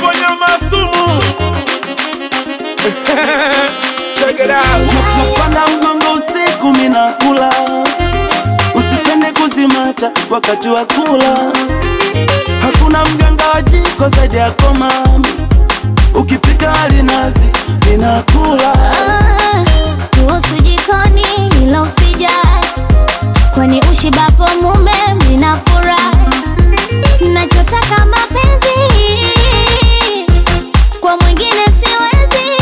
kuponya masumu Check it out. napanda mgongo usiku minakula usipende kuzimata wakati wa kula hakuna mganga wa jiko zaidi yako mami ukipika alinazi ninakula Ah, kuhusu jikoni ila usijali, kwani ushibapo mume mnafurahi. Nachotaka mapenzi kwa mwingine siwezi.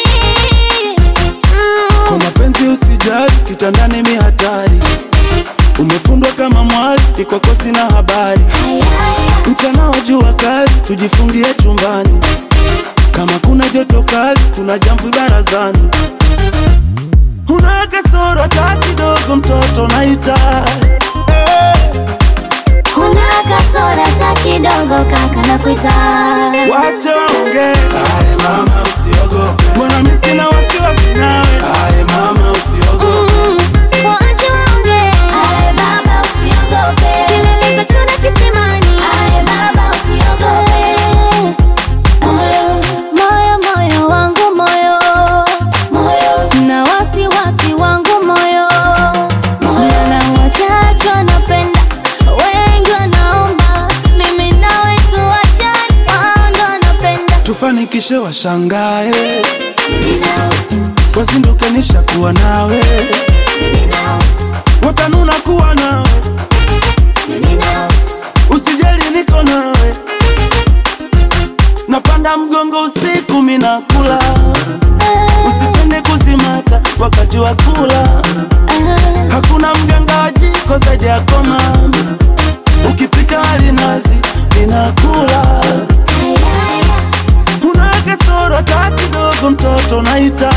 kwa Mm, mapenzi usijali kitandani mi hatari umefundwa kama mwali kikwako sina habari mchana wa jua kali tujifungie chumbani kama kuna joto kali kuna jamvi barazani una kasoro hata kidogo mtoto naita Kuna kasora ta kidogo kaka na kuita wache waongee mama usiogope mbona mi sina wasiwasi nawe mama usiogope Mm, waache waongee. baba usiogope. Kilele za chura kisimani. baba usiogope. Moyo, moyo, moyo wangu moyo. Na wasiwasi wangu moyo. Na wachache wanapenda, wengi wanaomba. Mimi nawe tuachane, wao ndo wanapenda. tufanikishe washangae wazinduke nishakuwa nawe watanuna kuwa nawe usijali niko nawe napanda mgongo usiku minakula usipende kuzimata wakati wa kula hakuna mganga wa jiko zaidi yako mami ukipika alinazi ninakula kuna kasoro hata kidogo mtoto naita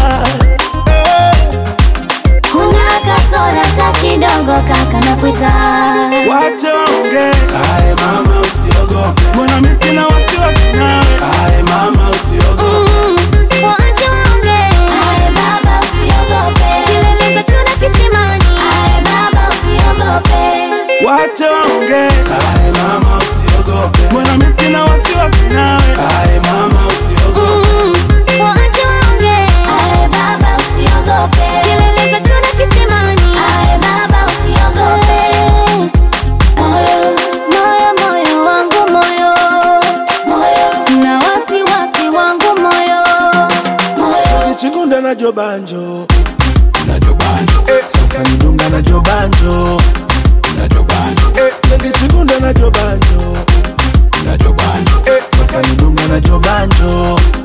Kuna kasora ta kidogo kaka na kuita wache waongee mama usiogope mbona mi sina wasiwasi nawe mama usiogope Mm, waache waongee. baba usiogope. Kilele za chura kisimani. baba usiogope. wache waongee mama usiogope mbona mi sina wasiwasi nawe mama usiogope Mm, waache waongee. baba usiogope. Kilele za chura kisimani. baba usiogope. Moyo, moyo, moyo wangu moyo. Na wasiwasi wangu moyo. kichigunda na jobanjo Nacho banjo, sasa nidunga na jobanjo nacho banjo, chekichigunda na jobanjo nacho banjo, sasa nidunga na jobanjo